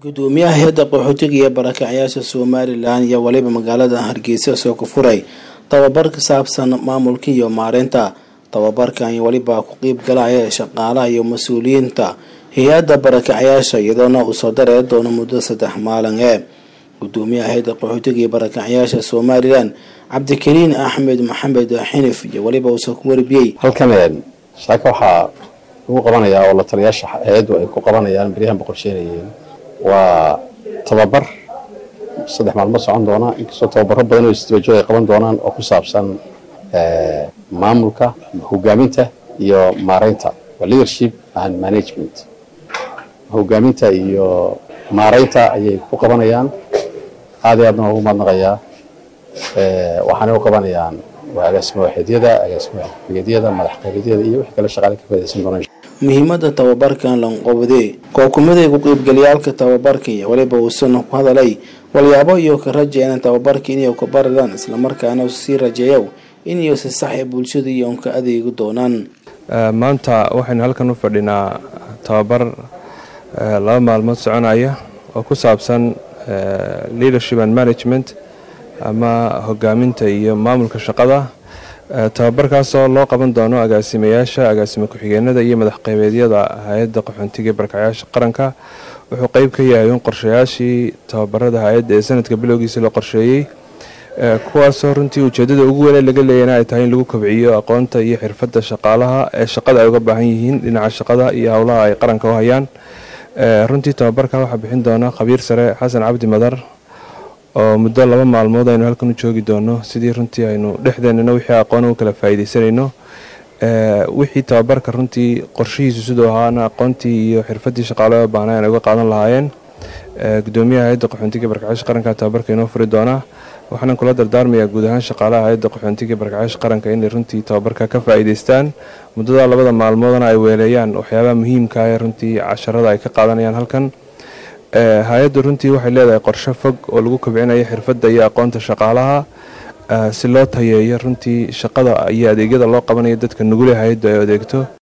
gudoomiyaha hay-adda qaxootiga iyo barakacyaasha somalilan iyo weliba magaalada hargeysa soo ku furay tababar ka saabsan maamulka iyo maareynta tababarkan weliba ku qeyb galaya shaqaalaha iyo mas-uuliyiinta hay-adda barakacyaasha iyadoona uu soo dareeri doono muddo saddex maalin ee gudoomiyaha hay-adda qaxootiga iyo barakacyaasha somalilan cabdikariin axmed maxamed xinif iyo weliba uusoo ku warbiyey halkan shaaka waxaa lagu qabanayaa oo la taliyaasha hay-addu ay ku qabanayaan beryahanba qorsheynayeen waa tababar saddex maalmood socon doona inkastoo tababaro badan oo isdabajooga ay qaban doonaan oo ku saabsan maamulka hogaaminta iyo maareynta waa leadership and management hogaaminta iyo maareynta ayay ku qabanayaan aad iyo aadna ugu mahadnaqayaa waxaanay u qabanayaan waa agaasimo waxeedyada agaasimo xigaadyada madax qeybadyada iyo wixii kale shaqaale ka faaidaysan doonaan muhiimada tababarkan lanqobde kookumaday ku qeybgalayaalka tababarka iyo weliba uusan ku hadalay walyaabo iyo ka rajeena tababarka inay ku baradaan islamarkaana sii rajeeyo inay si sax ee bulshada iyo ka adeegi doonaan maanta waxaynu halkan u fadhinaa tababar laba maalmood soconaya oo ku saabsan leadership and management ama hogaaminta iyo maamulka shaqada tababarkaasoo loo qaban doono agaasimayaasha agaasimo ku-xigeenada iyo madax qeybeedyada hay-adda qaxoontiga barakacayaasha qaranka wuxuu qeyb ka yahay in qorshayaashii tababarada hay-adda ee sanadka bilowgiisa la qorsheeyey kuwaasoo runtii ujeedada ugu weyn laga leeyana ay tahay in lagu kobciyo aqoonta iyo xirfadda shaqaalaha ee shaqada ay uga baahan yihiin dhinaca shaqada iyo howlaha ay qaranka u hayaan runtii tababarka waxaa bixin doona khabiir sare xasan cabdi madar oo muddo laba maalmood aynu halkan u joogi doono sidii runtii aynu dhexdeenana wixii aqoon u kala faa'iidaysanayno wixii tababarka runtii qorshihiisu siduu ahaana aqoontii iyo xirfadii shaqaalaha baahna ay uga qaadan lahaayeen gudoomiyaha hay-adda qaxoontiga barakacaasha qaranka tababarka inoo furi doonaa waxaanan kula dardaarmayaa guud ahaan shaqaalaha hay-adda qaxoontiga barakacaasha qaranka inay runtii tababarka ka faa'iidaystaan muddada labada maalmoodana ay weeleeyaan waxyaabaha muhiimka ee runtii casharada ay ka qaadanayaan halkan hay-addu runtii waxay leedahay qorshe fog oo lagu kobcinayo xirfadda iyo aqoonta shaqaalaha si loo tayeeyo runtii shaqada iyo adeegyada loo qabanayo dadka nugule hay-addu ay adeegto